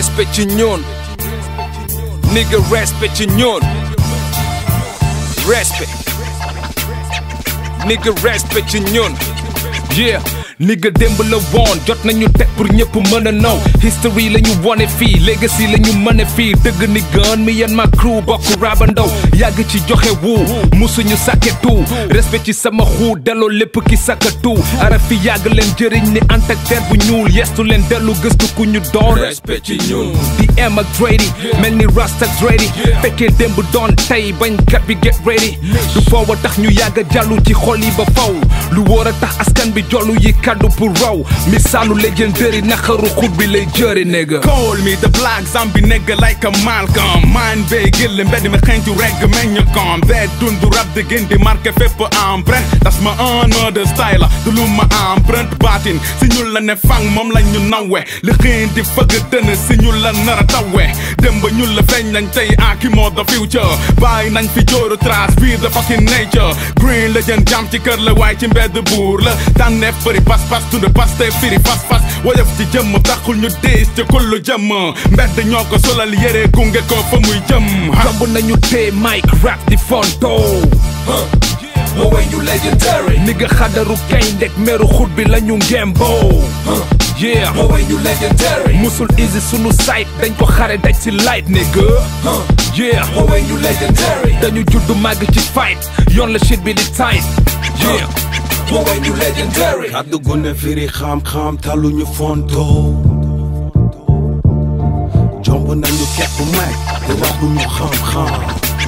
respect ci ñoon nigga respect ci ñoon respect nigga respect ci ñoon yeah nigga démb la woon jot nañu teg pour ñëpp mën a naw history la ñu wone fii legacy la ñu mën a fii dëgg ni gën mi yan ma crew bokk raba ndaw yàgg ci joxe wu musuñu sàkke tu respect ci sama xuu delloo lépp ki sàkka tu ara fi yàgg leen jëriñ ni antak der bu ñuul yestu leen dellu gëstu ku ñu doon respect ci ñun di em ak Drady mel ni Rasta Drady fekkee démb doon tey bañkat bi get ready du foow a tax ñu yàgg a jàllu ci xol yi ba faw lu wóor a tax askan bi jollu yi kaddu pour raw misaalu legendary naqaru xut bi lay jëri nigga Call me the black zombie nigga like a Malcolm man bee gëlle mbedd mi xeeñtu regg meññ kom bee dundu rab di gën di marqué fépp empreinte das ma un de style la du lu ma empreinte baatin si ñun la ne fang moom la ñu nawwe li xiin di fëgg dënn si ñun la nar a tawwe dem ba ñun la feeñ nañ tey aki moo the future bàyyi nañ fi jooru trace fii the fucking nature green legend jam ci kër la waaye ci mbedd buur la tànneef bëri pas pas tunde pas te firi fas fas woyof ci jëmm taxul ñu diis ci kullu jëmm mbedd ñoo ko solal yére gunge ko fa muy jëm tomb nañu tee mic rap di fonto woowee ñu legendary nigga xadaru kayndek meru xut bi la ñu ngemboo yeah woowee ñu legendary musul easy sunu site dañ ko xare daj si light nigga yeah woowee ñu legendary dañu juddu màgg ci fight yoon la shit bi di tight yeah woowee ñu legendary kàddu gu ne firi xam-xam taluñu fonto jomb nañu kepp may te waxuñu xam-xam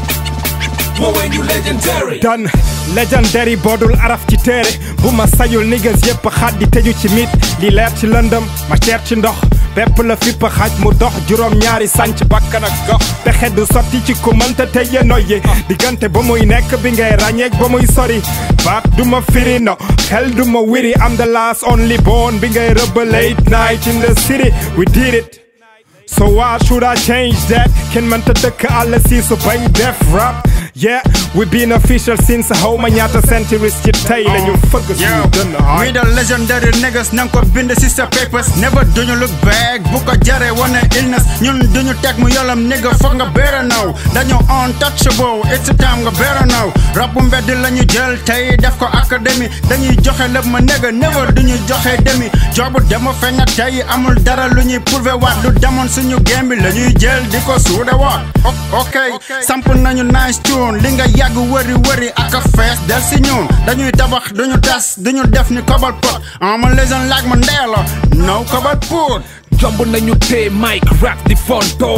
woowee ñu legendary dan legendary boodul araf ci téere bu ma sayul niggas yépp xaddi tëju ci mit li leer ci lëndëm ma teer ci ndox bépp la fipp xaj mu dox juróom ñaari sànc bakkan ak gox pexe du sotti ci ku mënta teye noyyi diggante ba muy nekk bi ngay ràññeek ba muy sori baat du ma firi no xel du ma wiri am the last only born bi ngay rëbb late night in the city we did it So why should I change that? Kenn mënta dëkk àll si su bañ def rap Yeah, we been official since xaw ma ñaata centuries ci tey la ñu fëgg suñu dënn We the legendary niggas nang ko bind si sa papers never duñu look back bu ko jare wane illness ñun duñu teg mu yolam nigga foog nga better now dañu untouchable it's time nga better now rap bu mbedd la ñu jël tey def ko académie dañuy joxe lépp ma nigga never duñu joxe demi joobu dema feeñ na tey amul dara lu ñuy prouver waat lu demoon suñu game bi la ñuy jël di ko suude waat ok samp nañu nice tune li nga yàgg wëri wëri ak a fees del si ñun dañuy tabax duñu tas duñu def ni kobal pot ama legend like ma ndeela no kobal pot jomb nañu tee mic rap di fonto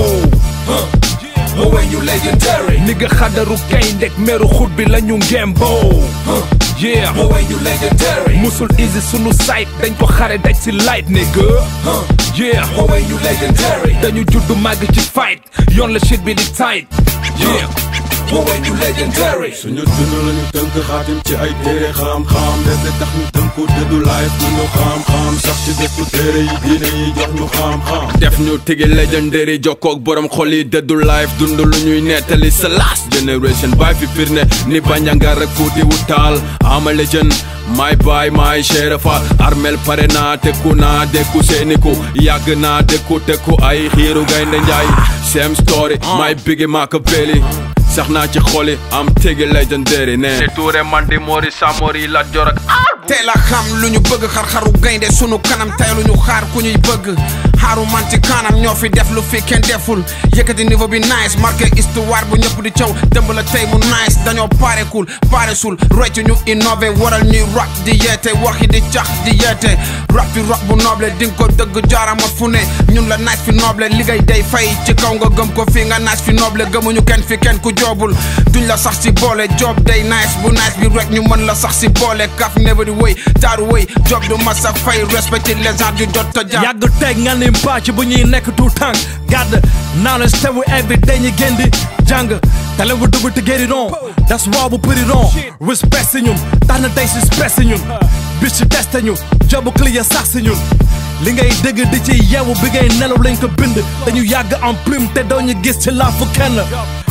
woowee ñu legendary nigga xadaru kayndek meru xut bi la ñu ngemboo yeah woowee ñu legendary musul easy sunu site dañ ko xare daj si light nigga yeah woowee ñu legendary dañu juddu màgg ci fight yoon la shit bi di tight yeah woowee ñu legendary suñu dund lañu tënk xaatim ci ay téere xam-xam dese tax ñu tënku dëddu life ñu xam-xam sax ci dëkku téere yi diine yi jox ñu xam-xam def ñu tigi legendary jokkoog borom xol yi dëddu life dund lu ñuy nettali sa last generation baay fi firne ni bañangar ak fuuti wu taal ama legend my baay my sherifa armel pare naa tekku naa dekku seeniku yàgg naa dekku tekku ay xiiru gaynde njaay same story my bigi Machiavelli sax naa ci xoli am tigi legendary ne te tuure man di mori samori la jorak tey la xam lu ñu bëgg xar-xaru gaynde sunu kanam tey lu ñu xaar ku ñuy bëgg xaaru man ci kanam ñoo fi def lu fi kenn deful yëkkati niveau bi nice marqué histoire bu ñëpp di caw dëmb la tey mu nice dañoo parekul paresul roy ci ñu innové waral ñuy rap di yeete wax yi di cax di yeete rap fi rap bu noble di nga ko dëgg jaarama fu ne ñun la nice fi noble liggéey day fay ci kaw nga gëm ko fii nga nice fi noble gëmuñu kenn fi kenn ku joobul duñ la sax si boole job day nice bu nice bi rek ñu mën la sax si boole kaf never di wëy taaru wëy job du masa fay respecté les gens du jot ta jaar yàgg teg nga ni mbàcc bu ñuy nekk tout tànk gàdd knowledge tewu every day ñu gën di jàng tale bu dugg te get it on that's why bu put it on respect si ñun tax na tey si spes si ñun bis ci testé ñu jobu clear sax si ñun li ngay dëgg di ci yeewu bi ngay nelaw lañ ko bind dañu yàgg en plume te doo ñu gis ci laafu kenn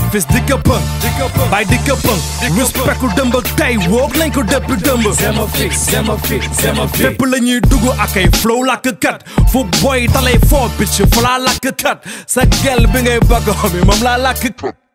fis di ko pëng bay di ko pëng respect ku dëmb ak tey woog nañ ko dëpp dëmb Zema fix, Zema fix, Zema fix. fépp la ñuy dugg ak ay flow làkk kat fu boy talay foo bitch fu laa làkk kat sa gel bi ngay bëgg homi moom laa làkk